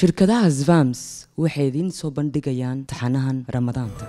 shirkadaha svams waxay idiin soo bandhigayaan taxanahan ramadaanta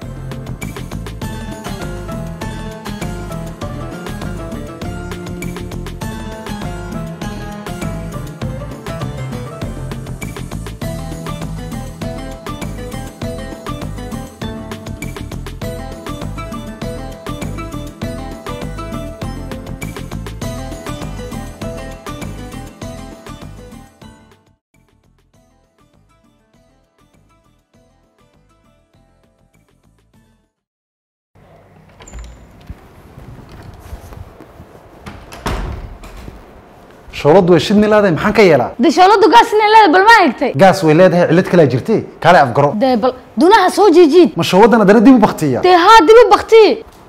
shooladu way shidmi leedahay maxaan ka yeelaa dee shooladu gaasina leeda bal ma egtay gaas way leedahay cillad kalaa jirtay kaale afgaro dee bal dunaha soo jiijiid ma shooladdan haddana dib u baktiya dee haa dib u bakti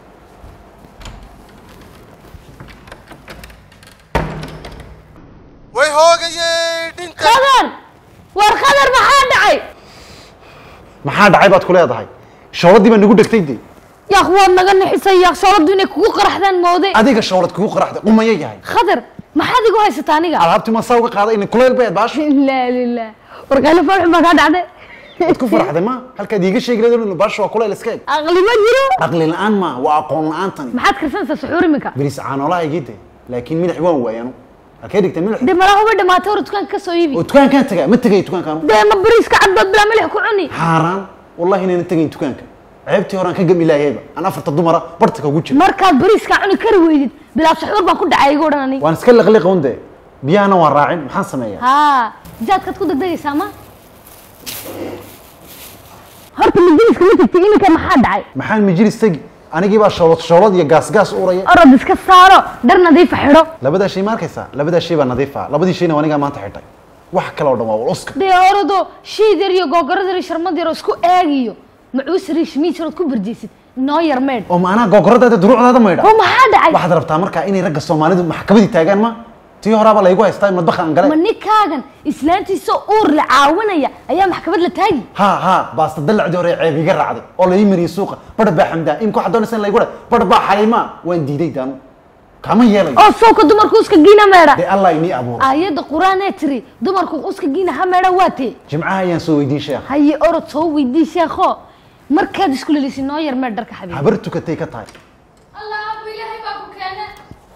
way hoogayey dhinka khadar war khadar maxaa dhacay maxaa dhacay baad ku leedahay shooladii baa nagu dhegtay de yaaq waad naga nixisay yaaq shooladu inay kugu qaraxdaan mooday adiga shoolad kugu qaraxday qumaya yahay khadar maxaad igu haysata aniga alaabtii ma saa uga qaaday in kuleyl bayd baasho laa lilah war qaylo farxun baa kaa dhacday waad ku faraxday ma halkaad iiga sheegi leedahay baasho waa kuleyl iska eg aqli ma jiro aqli la-aan ma waa aqoon la-aantani maxaad karsanaysaa suxuur iminka bariis caanoolaha igide laakiin milix waan waayanu halkee dhigtay milix dee malaha uba dhamaatay hore dukaanka ka soo iibi oo dukaankaan tagaa ma tegay dukaankaan dee ma bariiska caddood bilaa milix ku cuni xaaraan wallahi inayna tegayn dukaanka ceebtii horaan ka gami laayayba aan afarta dumara bartika ugu jira markaad bariiska cuni kari weydid bilaa suxuur baan ku dhacay igu odhan aniga waan iska liqliqawn de biyahana waan raacin maxaan sameeyaa haa jaadkaad ku degdegaysaa ma horta majliska ma tagtay iminka maxaa dhacay maxaan majlis tegi anigii baa shoolad shoolad iyo gaas gaas uraya orod iska saaro dhar nadiifa xidho labadaa shay ma arkaysaa labadaa shay baa nadiif ah labadii shayna waa anigaa maanta xidhay wax kale oo dhan waa wal uska dee orodo shiid yar iyo googorad yar iyo sharmad yar oo isku eegiyo macuus yar iyo shimiij yar ood ku barjeysid noo yar meedh oo maanaa googoradaada duruucdaada maydha oo maxaa dhacay waxaad rabtaa markaa inay ragga soomaalidu maxkamadii taagaan ma tii horaaba laygu haystaa madbaha aan ma gale ninkaagan islaantiisa uur la caawinaya ayaa maxkamad la taagi ha ha baasta dallacdii hore ceeb iga raacday oo la ii mariyey suuqa badh baa xamdaa imka waxaad doonaysa in laygu dhahay badh baa xalimaa waan diiday daanu kama yeelayo oo sawka dumarku uska giina meedha dee allah inii abuuray aayadda qur-aanee tiri dumarku uska giina ha meedha waa tee jimcaha ayaan soo weydiin sheekha haye orod soo weydii sheekho markaad isku lelisid noo yar meedh dharka xabiib habar tukatay ka tahay allah abu ilaahay baa ku keene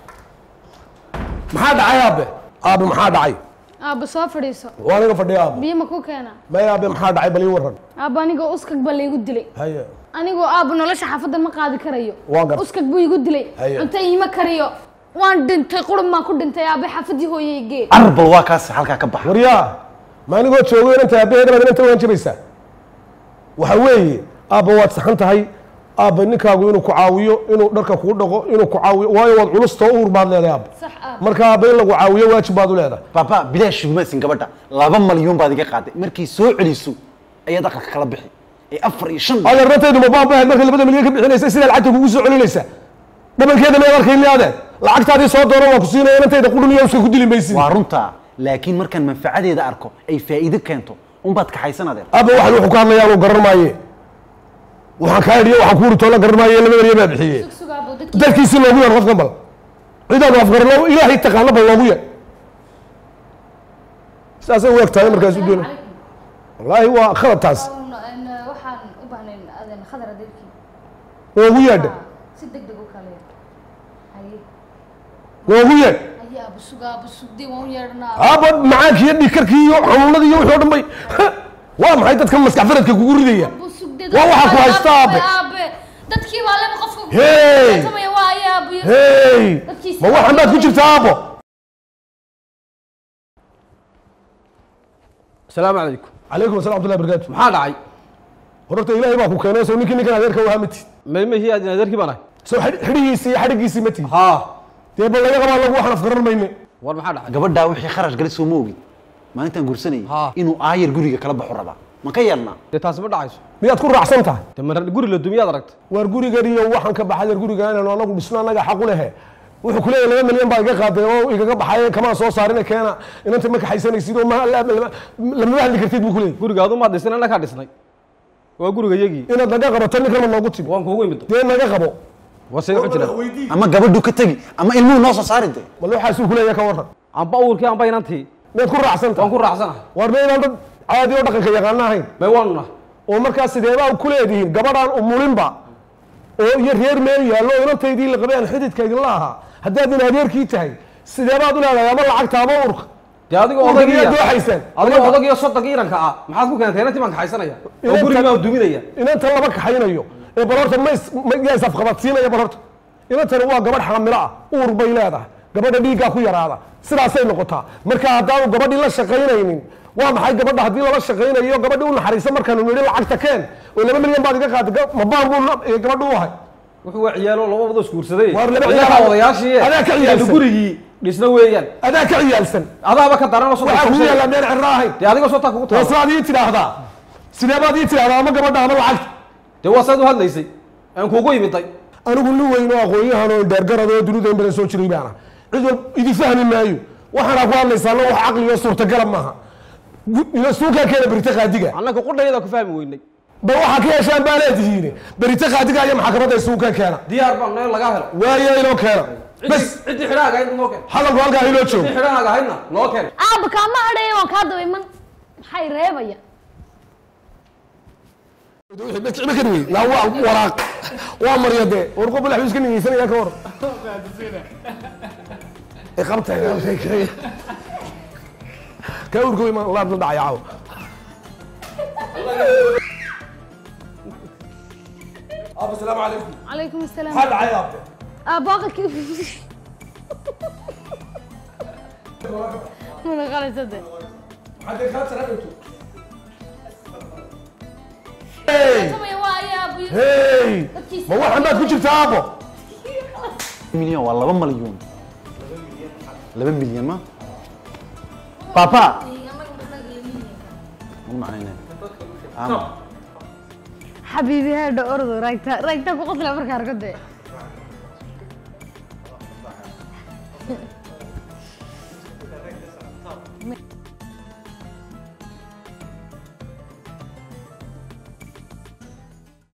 maxaa dhacay aabe aabe maxaa dhacay aabba soo fadhiiso waa aniga fadhiya aabe biyo ma ku keena may aabe maxaa dhacay bal ii waran aabba anigoo uskag baa laygu dilay haye anigoo aabba nolosha xaafadda ma qaadi karayo Waa gar- uskag buu igu dilay Haye. cunto iima kariyo waan dhintay qurun baan ku dhintay aabbe xaafadii hooyay gee arbal waa kaas halkaa ka baxa waryaa ma anigoo joogo inanta aabaheeda baad inanta waan jabaysaa waxa weeye aabba waad saxan tahay aabba ninkaagu inuu ku caawiyo inuu dharka kuu dhaqo inuu ku caawiyo waayo waad culustoo uur baad leedahay aabba sax aab marka aabba in lagu caawiyo waajib baad u leedahay baba bilaash ugumaasin gabadha laba malyuun baad iga qaaday markay soo celiso ayaad aqalka kala bixi ee afar iyo shan adeernataydu ma baabahayd markay labada milyan ka bixinaysa sidaa lacagta kugu soo celinaysa dhabankeeda mayaad arkayni adeer lacagtaadii soo dooran waa ku siinaya inantayda qudhuniya uska ku dili maysid waa runtaa laakiin markaan manfacadeeda arko ay faa'iido keento unbaad kaxaysan adeer aabba waxan wuxuu ka hadlayaa anu garan maaye waxaan kaa idhiyo waxaan ku uri toola garan maaye laba erya baa bixiyey sug aabbo dadkii dadkiisi loogu yeer qofkan bal cidaanu afgarno ilaahay taqaano bal loogu yeer saasay u eg tahay markaas u doona wallaahi waa khalad taas waxaan u baahnayn aden khadar adeerkii noogu yeedha si deg deg u kale haye noogu yeedh haye aabbo sug aabbo sugdee waan u yeedhanaa aabba macaankii iyo dhikarkii iyo xanuunadii iyo wixii o dhan bay waa maxay dadkan maskax faradka kugu ridaya aabbo sugdee Waa waxa ku haysta, aabe. aabe dadkii baa leba qofka Hey! samaya waa aye aabbo iyo hey Dadkiisa- ma waxan baad ku jirtaa aabbo asalaamu calaykum calaykum assalam abdullahi barakaatu maxaa dhacay horta ilaahay baa ku keenay soo ninkii ninkan adeerka wahaa matid maymahii aad adeerkii baan ahay soo xidh- xidhigiisii iyo xadhigiisii matid haa dee bal laga qabaa lagu waxaan afgaran mayne war maxaa dhacay gabadhaa wixii kharash galay soo ma ogin maalintaan guursanayay Haa. inuu aayar guriga kala baxo rabaa ma ka yeelnaa dee taasi ma dhacayso miyaad ku raacsan tahay dee mar guri la dumiyaad aragta waar gurigan iyo waxaan ka baxay reer guriga inaan anagu dhisno annaga xaq u lehe wuxuu ku leeyahay laba milyan baa iga qaaday oo igaga baxay kamaan soo saarina keena inanta ma kaxaysanaysid oo ma- la- la- lamama hadli kartid buu ku leeyahay gurigaadu maad dhisnay anna kaa dhisnay waa guriga yagii inaad naga qabato ninkan ma noogu timi waan kuugu imid dee naga qabo war say wuxuu jiraa ama gabadhu ka tegi ama ilmuhu noo soo saari de bal waxaasuu ku leeyahay ka warran amba uurkii amba inantii miyaad ku raacsan waan tahay ku raacsanahay waar ma inaan dad caadi oo dhaqanka yaqaana ahayn may waanu nahay oo markaa sideebaa ku leedihiin gabadhaan umulinba oo iyo reer meel yaallo inantaydii la qabay aan xididka idinla ahaa haddaad in adeerkii tahay sideebaad u leedahay ama lacagta ama urka dee adigoo Urka odagiya miyaad dooxaysaan? adigoo odagiyo soddonka iranka ah maxaad ku keentay inantii baan kaxaysanaya oo Inanta- gurigii baan duminaya inanta lama kaxaynayo ee bal horta ma is- ma- yaa isafqabadsiinaya bal horta inantani waa gabadh xaamilo ah uur bay leedahay gabadha dhiiggaa ku yaraada sidaasay noqotaa marka haddaanu gabadhii la shaqaynaynin waa maxay gabadha haddii lala shaqaynayo gabadhii u naxariisa markaanu nidhi lacagta keen oo laba milyan baad iga qaatay ga- ma baan buu na- ee gabadhu u ahay wuxuu waa ciyaalo laba wado isguursaday Waar laba ciyaalaha ciyaal- odayaashii adaa ka ee ciyaalsan. gurigii dhisna weeyaan adaa ka ciyaalsan adaaba ka daran oo waxaa kugu soddon yaallaa meel cirro ahayn dee adigoo sotaa kugu taalo toosaad ii tidhaahdaa sidee baad ii tidhaahdaa ama gabadha ama lacagta dee waa saad u hadlaysay aan kuugu imiday anigu nin weyn oo aqoon-yahan oo dheergarad oo dunida in badan soo jiray baana cid wal idi fahmi maayo waxaana ku hadlaysaana wax caqli oo suurtagala maaha Gu- ila suukaa keena berita qaadiga annaka qudhayada ku fahmi weynay ba waxaa ka yeeshaan baa leedihiin berita qaadiga iyo maxkamadda suukaa keena diyaar baan nahay lagaa helo waayo inoo keena bas ciddii ciddii xidhaaga ahayd noo keen hadalku halkaa inoo joogo ciddii xidhaaga ahaydna noo keen aaba kaama hadhaya waan kaa daba iman maxay reebaya naa waa waraaq waa marya dee war qof balax iska niyeysanaya ka hor Eh, qabtay qabtay kay ka urgo iman laad la dhacaya caawa aba asalaamu calaykum calaykum asalaam maxaa dhacay aabe aaba aqalki mana qalaysade maxaa kaa taraagayto hey samaya waa ayaa abu hey ma waxan baad ku jirtaa aabo milyan waa laba malyuun laba milyan ma papa ma macnayne ama xabiibi haadha ordo raagta raagta ku qosla markaa arko dee